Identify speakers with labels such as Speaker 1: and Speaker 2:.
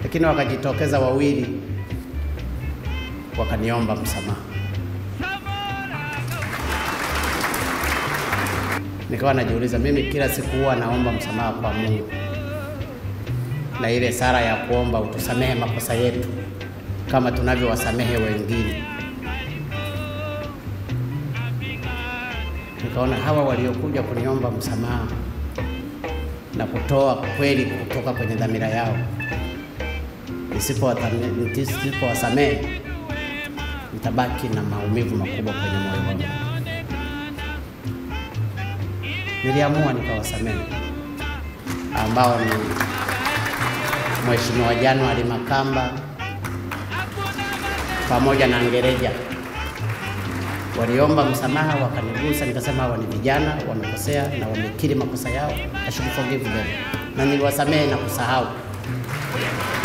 Speaker 1: lakini wakajitokeza wawili wakaniomba msamaha. Nikawa najiuliza mimi kila siku huwa naomba msamaha kwa Mungu, na ile sala ya kuomba utusamehe makosa yetu kama tunavyowasamehe wengine. Nikaona hawa waliokuja kuniomba msamaha na kutoa kweli kutoka kwenye dhamira yao, nisipowasamehe nitabaki na maumivu makubwa kwenye moyo wangu. Niliamua nikawasamehe, ambao ni Mheshimiwa January Makamba pamoja na Ngereja waliomba msamaha, wakanigusa. Nikasema hawa ni vijana wamekosea na wamekiri makosa yao, I should forgive them, na niliwasamehe na kusahau.